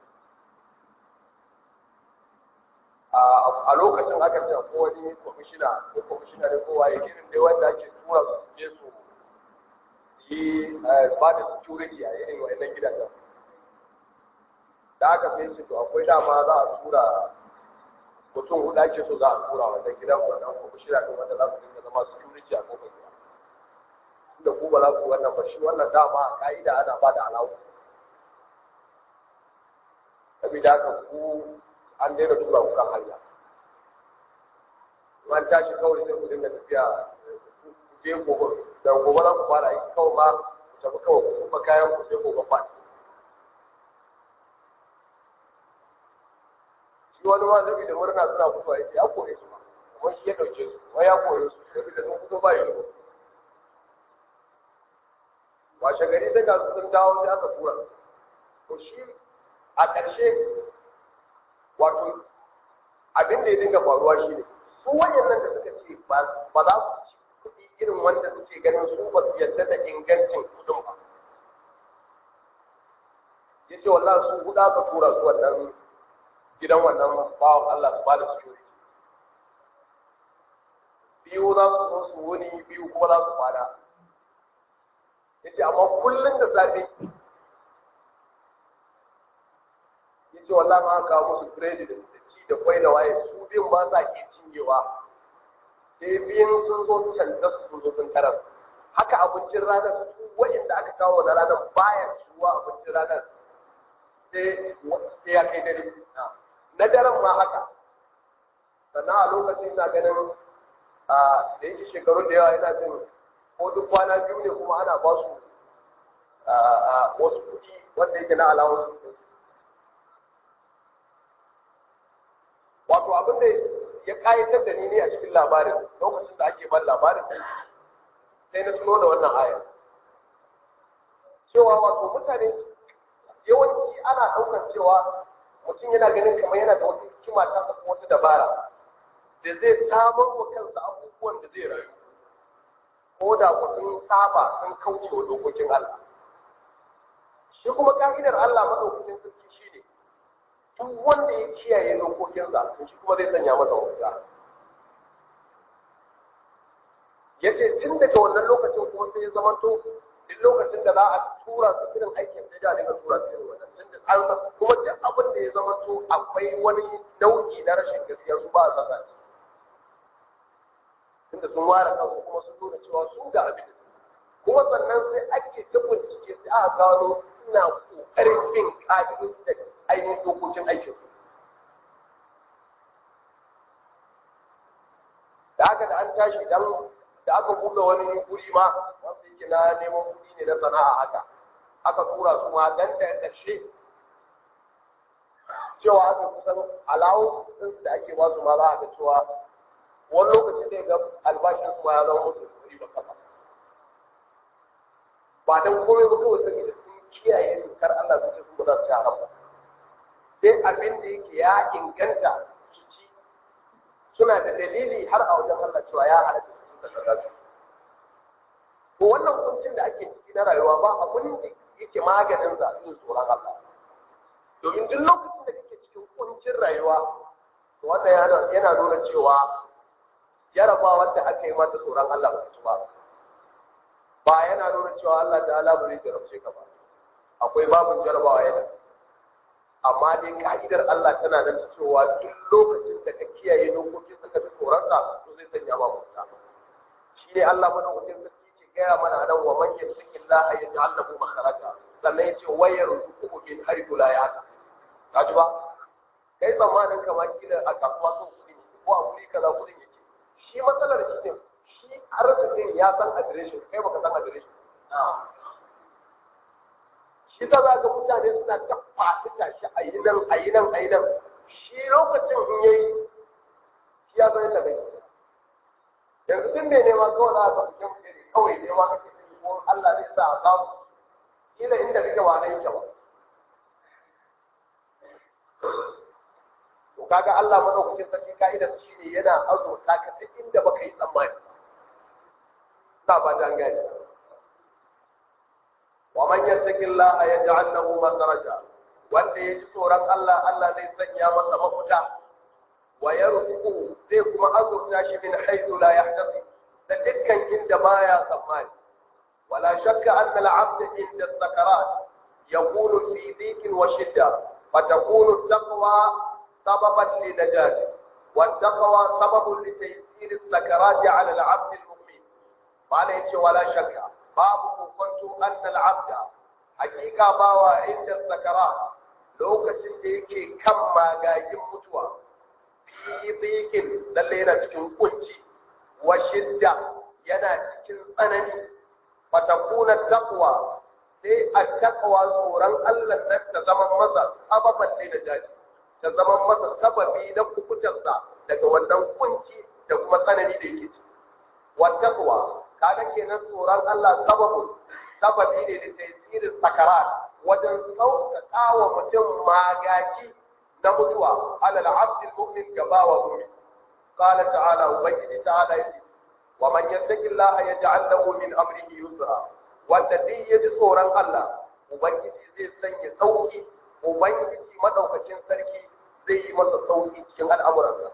a lokacin aka ce ko wani kwamishina ko kwamishina ne kowa ya irin dai wanda ake tura su je su yi ba da security a irin wa'annan gidajen da aka sai ce to akwai dama za a tura mutum hudu ake so za a tura wannan gidan wannan kuma shirya ɗin wanda za su dinga zama security a kofar gida da ku ba za ku wannan ba shi wannan dama a ka'ida ana ba da alawu saboda haka ku an daina tura ku kan hanya an tashi kawai sai ku dinga tafiya ku je gobe da gobe za ku fara aiki kawai ma ku tafi kawai ku kuma kayan ku sai gobe ba shi wani ma zabi da murna suna mutuwa ya ce ya kore su ma kuma shi ya ɗauke su wai ya kore su saboda sun fito ba yi washe gari sai ga sun dawo sai aka tura to shi a ƙarshe wato abin da ya dinga faruwa shi ne su wayannan da suka ce ba za su ci kuɗi irin wanda suke ganin su ba su yarda da ingancin kuɗin ba ya ce wallah su huɗa ka tura su wannan gidan wannan bawan Allah su ba da security biyu za su zo su wuni biyu kuma za su fada yace amma kullum da safe yace wallahi ma aka musu biredi da ci da kwai da waye su biyun ba sa ke cinyewa sai biyun sun zo canta su zo sun tarar haka abincin ranar su wa'inda aka kawo na ranar baya ciwa abincin ranar sai ya kai dare na daren ma haka sannan a lokacin na ganin da yake shekaru da yawa yana jin ko duk kwana biyu ne kuma ana ba su wasu kuɗi wanda yake na alawar wato abin da ya kayatar da ni ne a cikin labarin lokacin da ake ban labarin sai na tuno da wannan ayar cewa wato mutane yawanci ana ɗaukar cewa mutum yana ganin kamar yana da wata hikima ta ko wata dabara da zai samar wa kansa abubuwan da zai rayu ko da ku sun saba sun kauce wa dokokin Allah. Shi kuma ka'idar Allah maɗaukakin sarki shi ne, duk wanda ya kiyaye dokokinsa, to shi kuma zai sanya masa wuta. Ya ce tun daga wannan lokacin kuma sai ya zamanto duk lokacin da za a tura su irin aikin sai da dinga tura su irin wannan. Kuma duk abin da ya zamanto akwai wani nau'i na rashin gaskiya su ba a saka shi. tunda sun ware kansu kuma sun nuna cewa su ga abin da kuma sannan sai ake ta bincike sai aka gano suna kokarin bin ka'idoji da ainihin dokokin aikin su da haka da an tashi dan da aka buɗe wani guri ma wanda yake na neman kuɗi ne na sana'a haka aka tura su ma dan da ƙarshe cewa aka kusan alawo da ake ba su ma za a ga cewa wani lokacin da ga albashin su ma ya zama musu kuri ba kafa ba dan komai ba kawai saboda sun kiyaye dokar Allah su ce su ba za su ci haram ba sai abin da yake ya inganta su ci suna da dalili har a wajen Allah cewa ya halatta su da kaza su to wannan kuncin da ake ciki na rayuwa ba abin da yake maganin sa yin tsoron Allah domin duk lokacin da kake cikin kuncin rayuwa to wannan yana nuna cewa jarabawar da aka yi mata tsoron Allah ba su ba ba yana nuna cewa Allah da Allah ba zai jarabce ka ba akwai babin jarabawa yana amma dai ka'idar Allah tana nan cewa duk lokacin da ka kiyaye dokokin sa ka bi tsoron ka to zai sanya ma mutunta shi ne Allah madaukakin sarki ke gaya mana nan wa man yattaqillaha yaj'al lahu makhraja sannan yace wa yarzuquhu min haythu la yahtasib kaji ba kai tsammanin kamar kila a kasuwa sun kuɗi ko a wuri kaza kuɗin yake shi matsalar shi ne shi arzikin ya san adireshin kai baka san adireshin shi ta za ga mutane suna ta faɗi tashi a yi nan a yi nan a yi nan shi lokacin in yayi shi ya san yadda bai yanzu tun ne nema kawai za a ga mutum ne kawai nema kake yi ko Allah zai sa a samu kila inda kake ba na yake ba to kaga Allah madaukakin sarki ka'idar shi ne yana azurta ka duk inda baka yi tsammani ba ba dan gani wa man yattaqillaha yaj'al lahu makhraja wanda ya ji tsoron Allah Allah zai sanya masa mafita wa yarzuqu zai kuma azurta shi min haythu la yahtasib da dukkan inda baya tsammani ولا شك أن العبد عند السكرات يكون في ضيق وشدة فتكون التقوى سببا لنجاته والتقوى سبب لتيسير السكرات على العبد المؤمن قال يتي ولا شك باب كنت أن العبد حقيقة باوا عند السكرات lokacin da yake kan magagin mutuwa fi tsikin lalle yana cikin kunci wa shidda yana cikin tsanani fatakuna taqwa sai a taqwa tsoron Allah nan ta zama masa sababan ne da jaji ta zama masa sababi na kukutarsa daga wannan kunci da kuma tsanani da yake ciki wa taqwa kaga kenan tsoron Allah sababu sababi ne da tasirin sakarat wajen sauƙaƙa wa mutum magaji na mutuwa alal abdul mu'min gaba wa mu'min qala ta'ala ubangiji ta'ala yace wa man yattaqillaha yaj'al lahu min amrihi yusra wanda duk yaji tsoron Allah ubangiji zai sanya sauki ubangiji madaukakin sarki zai yi masa sauki cikin al'amuransa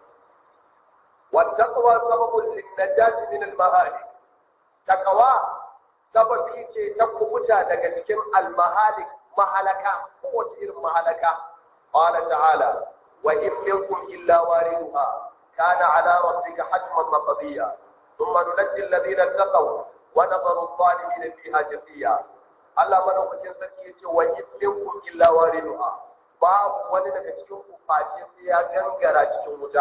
wattaqwa sababun linnajati min al-mahalik taqwa sababi ce ta kubuta daga cikin al-mahalik mahalaka kowace irin mahalaka qala ta'ala wa in minkum illa wariduha kana ala rabbika hatman maqdiya thumma nunajji alladhina taqaw wa nadharu adh-dhalimin fiha jafiya Allah madaukakin sarki yace wa in minkum illa wariduha babu wani daga cikin ku face sai ya gangara cikin wuta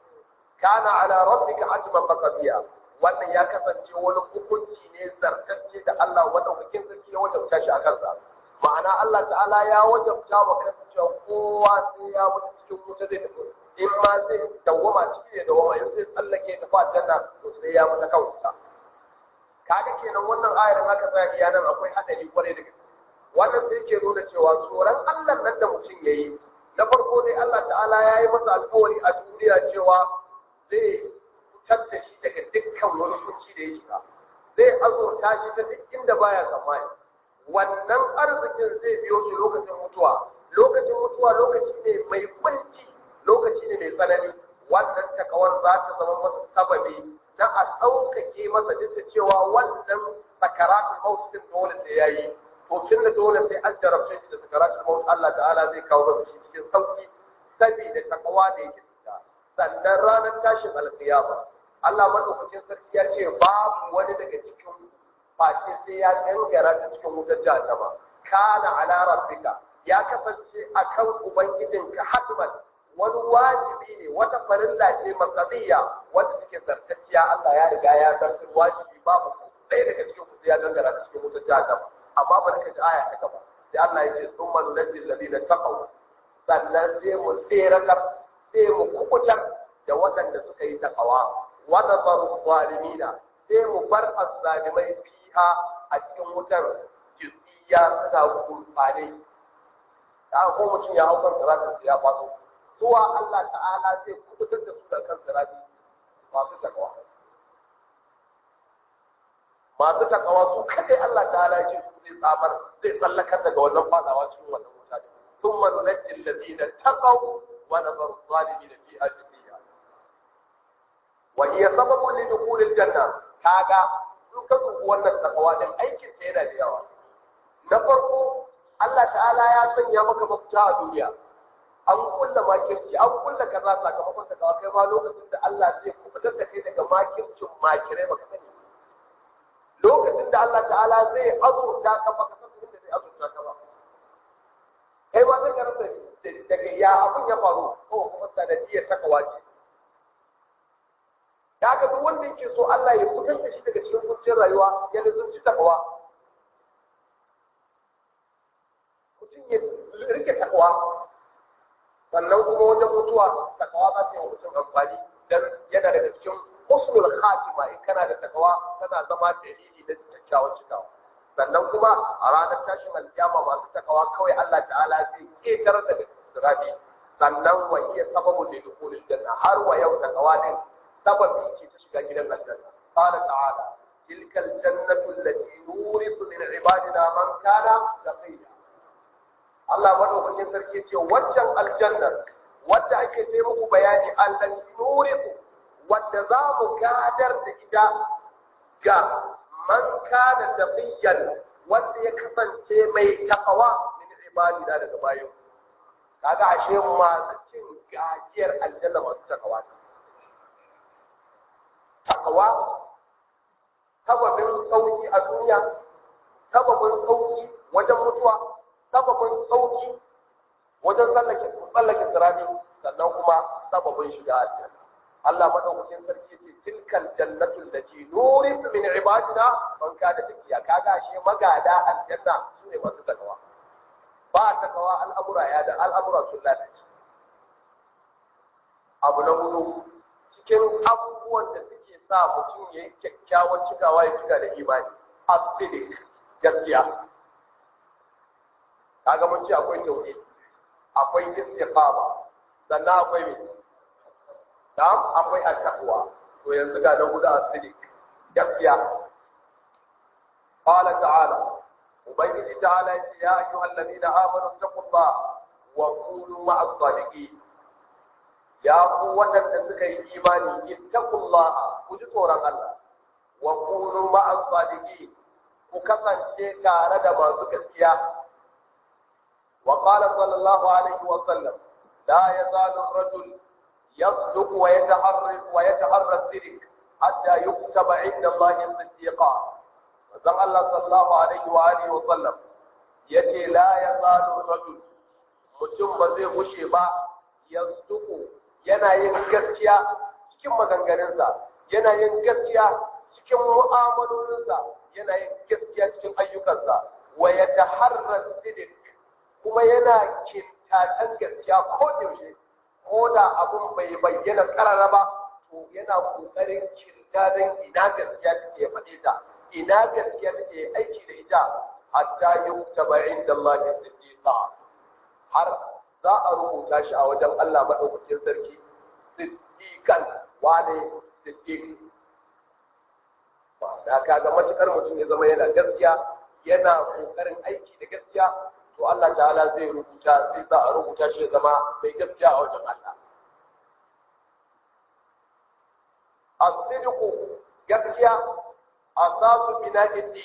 kana ala rabbika hatman maqdiya wannan ya kasance wani hukunci ne zartacce da Allah madaukakin sarki ya wajabta shi a kansa ma'ana Allah ta'ala ya wajabta wa kansa cewa kowa sai ya mutu cikin wuta zai tafi in ma zai dawwama ciki ya dawwama in zai tsallake ta fa janna to sai ya mutu kan wuta kaga kenan wannan ayar haka tsaya iya nan akwai hadari kwarai da gaske wannan sai ke nuna cewa tsoron Allah nan da mutum yayi na farko dai Allah ta'ala ya yi masa alƙawari a duniya cewa zai fitar da shi daga dukkan wani kunci da ya shiga zai azurta shi ta duk inda baya tsammani wannan arzikin zai biyo shi lokacin mutuwa lokacin mutuwa lokaci ne mai kunci lokaci ne mai tsanani wannan takawar za ta zama masa sababi na a ɗaukake masa duk da cewa wannan sakaratun maut din dole sai ya yi to tun da dole sai an jarabce shi da sakaratun maut Allah ta'ala zai kawo masa shi cikin sauki saboda takawa da yake fita sannan ranar tashin alkiyama Allah madaukakin sarki ya ce babu wani daga cikin face sai ya gangara ta cikin wutar jahannama kana ala rabbika ya kasance akan ubangijinka hatman wani wajibi ne wata farilla ce masabiyya wanda suke zartacciya Allah ya riga ya zartar wajibi babu ɗaya daga cikin ku ya gangara ta cikin wutar jahannama amma ba ka ji aya ta gaba sai Allah ya ce summa nunajjil ladina taqaw sannan sai mu tseratar sai mu kukutar da waɗanda suka yi taqawa wa nazaru zalimina sai mu bar azzalimai fiha a cikin wutar jizziya suna gurfane da ko mutum ya hau kan siratin ya faso zuwa Allah ta'ala zai kubutar da su da kan sirati masu takawa masu takawa su kadai Allah ta'ala ya ce su zai tsamar zai tsallakar daga wannan fadawa cikin wannan wuta ne thumma nunajji alladhina taqaw wa nadharu adh-dhalimin fiha jithiya wa hiya sababun li dukhul al-janna kaga in ka dubi wannan takawa din aikin ta yana da yawa na farko Allah ta'ala ya sanya maka mafita a duniya an kulla makirci an kulla kaza sakamakon ta kawai kai ma lokacin da Allah zai kubutar da kai daga makircin makirai baka sani lokacin da Allah ta'ala zai azurta ka baka san inda zai azurta ka ba kai ma sai ka rasa daga ya abin ya faru ko kuma sanadiyar ta kawace da ga duk wanda yake so Allah ya fitar da shi daga cikin kuncin rayuwa ya lazumci takawa mutum ya rike takawa sannan kuma wajen mutuwa takawa za ta yi mutum amfani dan yana daga cikin husnul khatima in kana da takawa tana zama dalili na kyakkyawan cikawa sannan kuma a ranar tashin alkiyama masu takawa kawai Allah ta'ala zai ketar da sirati sannan wa iya sababu da dukulul janna har wa yau takawa din sababi ce ta shiga gidan aljanna qala ta'ala tilkal jannatu allati nurisu min ibadina man kana taqiya Allah madaukakin sarki ce waccan aljannar wadda ake sai muku bayani allati nurisu wadda za mu gadar da ita ga man kana taqiyan wanda ya kasance mai takawa min ibadina daga bayan kaga ashe masu cin gajiyar aljanna masu takawa takawa sababin sauki a duniya sababin sauki wajen mutuwa sababin sauki wajen tsallake tsallake sirani sannan kuma sababin shiga aljanna Allah madaukakin sarki ce tilkal jannatul lati nurin min ibadina man kana taqiya kaga shi magada aljanna sune masu takawa ba takawa al'amura ya da al'amura sun lalace abu na hudu cikin abubuwan da suke sa mutum ya yi kyakkyawan cikawa ya cika da imani asidik gaskiya kaga mun ce akwai tauhid akwai istiqama sannan akwai me na'am akwai at-taqwa to yanzu ga na hudu asidik gaskiya qala ta'ala ubangiji ta'ala ya ce ya ayyuhal ladina amanu taqullaha wa kunu ma'as sadiqin ya ku waɗanda suka yi imani ittaqullaha ku ji tsoron Allah wa kunu ma'as sadiqin ku kasance tare da masu gaskiya wa qala sallallahu alaihi wa sallam la yazalu ar-rajul yasduq wa yataharra wa yataharra as-sidq hatta yuktaba 'inda Allah siddiqa zan Allah sallallahu alaihi wa alihi wa sallam yace la yazalu ar-rajul mutum ba zai gushe ba yasduq yana yin gaskiya cikin maganganunsa yana yin gaskiya cikin mu'amalolinsa yana yin gaskiya cikin ayyukansa wa ya taharrar sidik kuma yana kintatan gaskiya ko yaushe ko da abun bai bayyana karara ba to yana kokarin kintadan ina gaskiya take faɗe ta ina gaskiya take aiki da ita hatta yuktaba inda Allah siddiqa har za a rubuta shi a wajen Allah maɗaukakin sarki siddiƙan wane siddiƙ da kaga matukar mutum ya zama yana gaskiya yana kokarin aiki da gaskiya to Allah ta'ala zai rubuta zai za a rubuta shi ya zama mai gaskiya a wajen Allah as-sidqu gaskiya asasu bina'iddi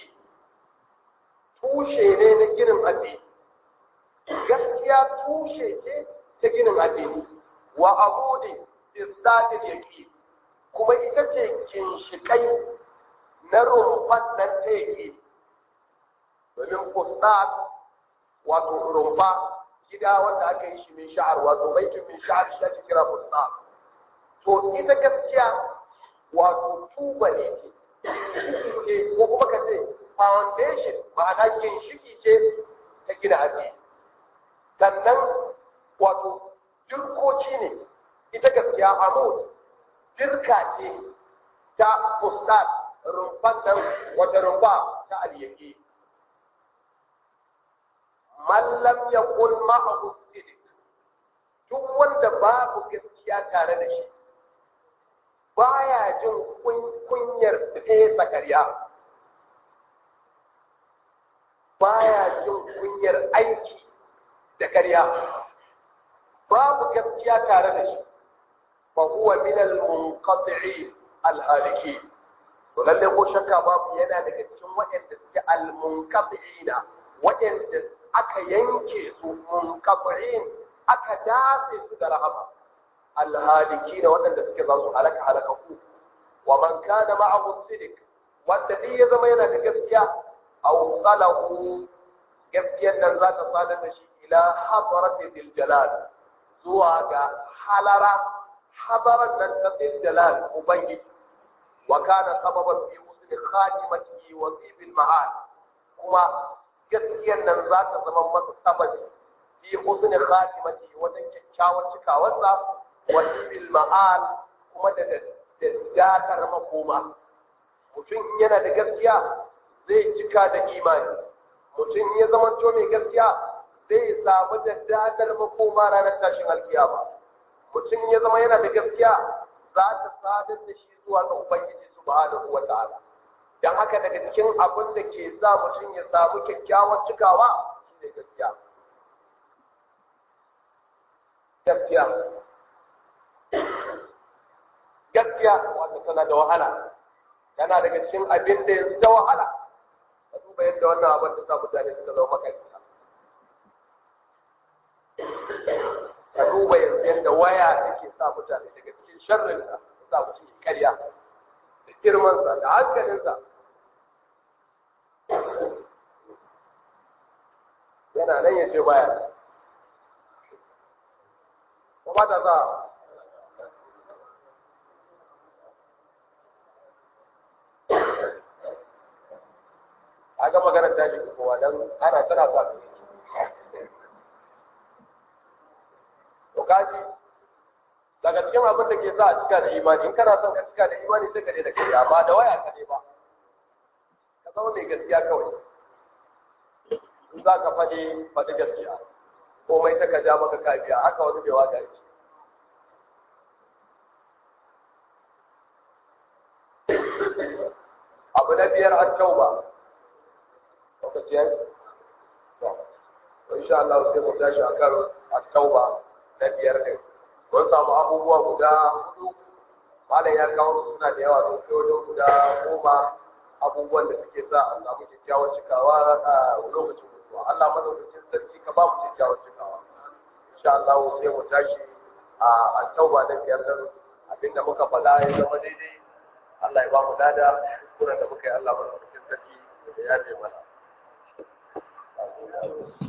tushe ne na ginin addini gaskiya tushe ce ta ginin addini wa abudi istadil yaqin kuma ita ce ginshikai na rumfan nan ta yake domin fustat wato rumfa gida wanda aka yi shi min sha'ar wato baitin min sha'ar shi ake kira fustat to ita gaskiya wato tuba ne ce ko kuma ka ce foundation ma'ana ginshiki ce ta gina addini sannan wato jirkoci ne ita gaskiya amud jirka ce ta fustat rumfan nan wata rumfa ta aliyaki mallam ya kun ma'ahu sidik duk wanda babu gaskiya tare da shi baya jin kunyar fesa karya baya jin kunyar aiki da karya babu gaskiya tare da shi fa huwa min al-munqati'i al-haliki to lalle ko shakka babu yana daga cikin waɗanda suke al-munqati'ina waɗanda aka yanke su munqati'in aka dace su da rahama al-haliki na waɗanda suke za su halaka halaka ku wa man kana ma'ahu sidik wanda duk ya zama yana da gaskiya aw qalahu gaskiyar nan za ta sadar da shi ila hadarati bil jalal zuwa ga halara hadaran nan ta bil jalal ubangiji wa kana sababan fi husni khatimatihi wa fi bil ma'al kuma gaskiyar nan za ta zama masa sababi fi husni khatimatihi wajen kyakkyawan cikawarsa wa fi bil ma'al kuma da da dakar makoma mutum yana da gaskiya zai cika da imani mutum ya zama to mai gaskiya zai samu da dadar makoma ranar tashin alkiyama mutum ya zama yana da gaskiya za ta sadar da shi zuwa ga ubangiji subhanahu wa ta'ala dan haka daga cikin abin da ke sa mutum ya samu kyakkyawan cikawa shine gaskiya gaskiya gaskiya wanda tana da wahala yana daga cikin abin da yanzu ta wahala ka duba yadda wannan abin da sa mutane suka zama makarita ka duba yanzu yadda waya take sa mutane daga cikin sharrin sa sa mutum ya karya da girman sa da hankalin sa yana nan ya ce baya ko ba ta sa a ga maganar ta shi kowa don ana tana sa su to kaji daga cikin abin da ke sa a cika da imani in kana son ka cika da imani sai ka ne da kai amma da waya ka ne ba ka zama mai gaskiya kawai in za ka faɗi faɗi gaskiya komai ta ka ja maka kafiya haka wani bai wada yake abu na biyar an tauba lokaci yanzu insha Allah sai mu tashi akan at-tauba na biyar ne mun samu abubuwa guda hudu malam ya kawo su suna da yawa sun kai wajen guda goma abubuwan da suke sa a samu kyakkyawar cikawa a lokacin mutuwa Allah madaukakin sarki ka ba mu kyakkyawar cikawa insha Allah sai mu tashi a at-tauba na biyar din abinda muka faɗa ya zama daidai Allah ya ba mu lada kuskuren da muka yi Allah madaukakin sarki da ya ce mana